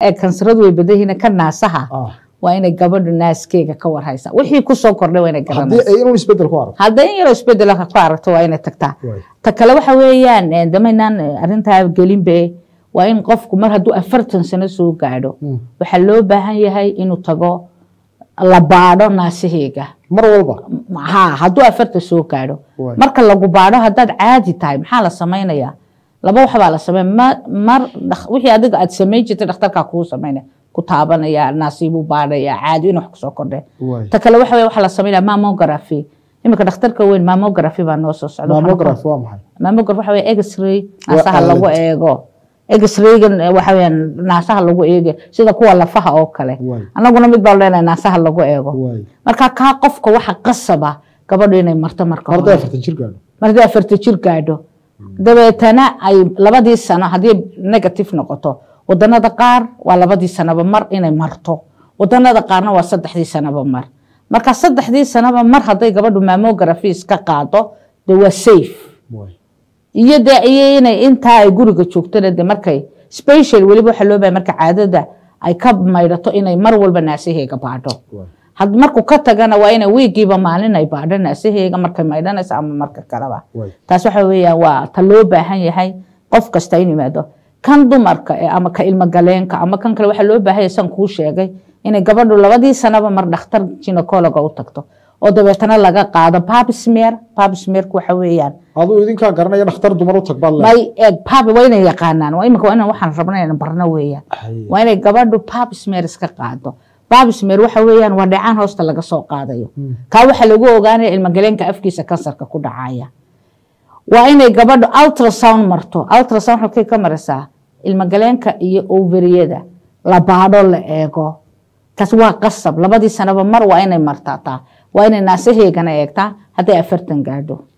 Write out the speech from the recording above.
ee kansaradu way badan yihiin ka naasaha ah waa inay gabadhu naaskeega ka warhaysaa wixii kusoo kordhay waa inay haddii garanaysaa ay inuu isbedel ku aragto hadday in yaroo isbedel ku aragto waa inay tagtaa Waay. ta kale waxa weeyaan eh, damaynaan eh, arrintaa gelinbe waa in qofku mar hadduu afartan sano soo gaadho Mm. waxaa loo baahan yahay inuu tago la baadho naasaheyga mar walba ha hadduu afartan soo gaadho Waay. marka lagu baadho haddaad caadi tahay maxaa la samaynayaa laba waxbaa la sameyn ma- mar dhak- wixii adiga aad samayn jirtay dhakhtarkaa kuu samaynaya ku taabanaya naasiibuu baadhaya caadi in wax kusoo kordhe Waay. ta kale waxa weye waxaa la sameynaya mammography iminka dhakhtarka weyn mammography baa noo soo socda mammograph waa maxay mammograph waxa weye x-ray Waa naasaha aalad. lagu eego x-raygan eh, waxa weyaan naasaha lagu eege sida kuwa lafaha oo kale Waay. annaguna mid baa leenahay naasaha lagu eego Waay. marka kaa qofka waxa qasaba gabadhu inay marto marka mar hadday hore afartan jir gaadho markii afarta jir gaadho dabeetana ay labadii sano haddii negative noqoto wadanada qaar waa labadii sanoba mar inay marto wadanada qaarna waa saddexdii sanoba mar marka saddexdii sanoba mar hadday gabadhu mammography iska qaado de waa safe Waay. iyo de iyo inay intaa ay guriga joogtona de markay special weliba waxaa loo bahay marka caadada ay ka maydhato inay mar walba naasaheega baadho Waay. had markuu ka tagana waa inay wiigiiba maalin ay baadho naasaheega markay maydhanayso ama marka kaleba Waay. taas waxa weeyaan waa ta loo baahan yahay qof kasta in yimaado kan dumarka eh, ama ka ilmogaleenka ama kan kale waxaa loo baahan yahay san kuu sheegay inay gabadhu labadii sanaba mar dhakhtar ginecologa u tagto oo dabeetana laga qaado babsmear babsmearku waxa weeyaan aduu idinkaa garanaya dhakhtar dumar u tag baad leedahay. may eeg pab waa inay yaqaanaan waa imika waa inaan waxaan rabna inaan barno weeyaan Haye. waa inay gabadhu babsmear iska qaado babsmear waxa weeyaan waa dhacaan hoosta laga soo qaadayo kaa waxaa lagu ogaanaya ilmagaleenka afkiisa kansarka ku dhacaya waa inay gabadhu ultrasound marto ultrasound halkay ka marisaa ilmagaleenka iyo ovariyada la baadho la eego taas waa qasab labadii sanaba mar waa inay martaa taa waa inay naasaheegana eegtaa hadday afartan gaadho